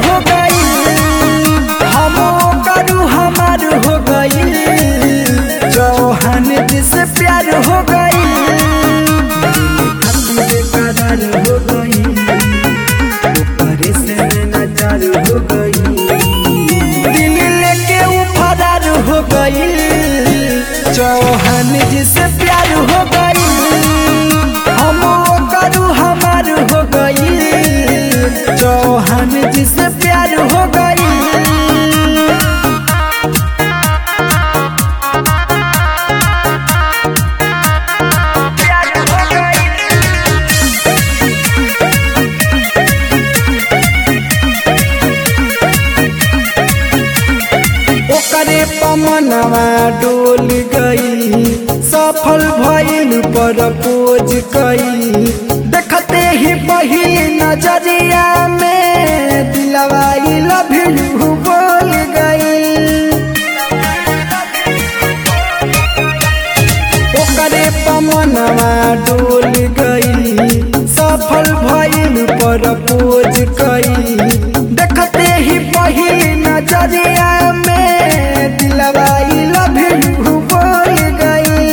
हो गई हम करू हमार हो गई चौहान जी से प्यार हो गई करार हो गई ऊपर से नजर हो गई दिल लेके ऊ फरार हो गई चौहान जी से प्यार हो गई हम करू हमार हो गई चौहान जी से प्यार हो गई ओकरे पमनवा डोल गई सफल भइल पर पोज कई देखते ही पहिल नजरिया में दिलवा लव यू बोल गई ओकरे पमनवा डोल गई सफल भइल पर पोज कई देखते ही पहिल नजरिया में दिलवा लव यू बोल गई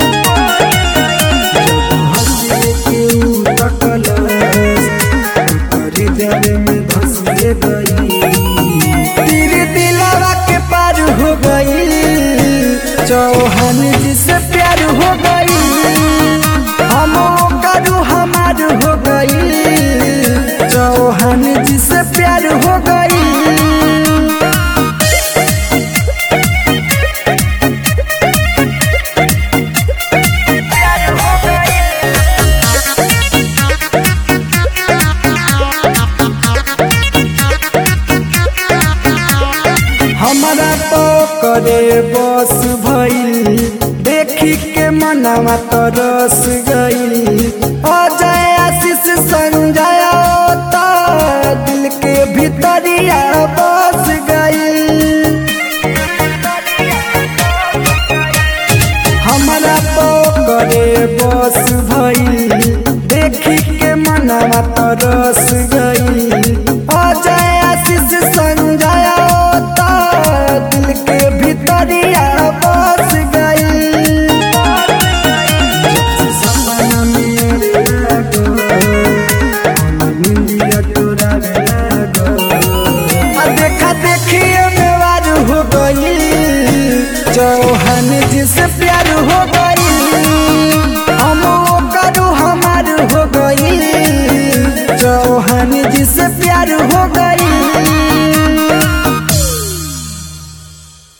जब हंसे के ऊ तकलस, ओकरे दिल में धंस गई तेरे दिलवा के पार हो गई चौहान जी से प्यार हो गई हम करू हमार हो गई चौहान जी से प्यार हो गई हमारा पकड़े बस भइल देखी के मनवा तरस गई अजय आशीष संजय तो दिल के भीतरिया बस गई हमारा पकड़े बस भइल देखी के मनवा तरस गई अजय आशीष संजय तो दिल के भीतरिया बस गई जब से सपना मेरे लागो, मन निंदिया तोरा रे लागो। आ देखा देखिए मेवार हो गई चौहान जी से प्यार हो गई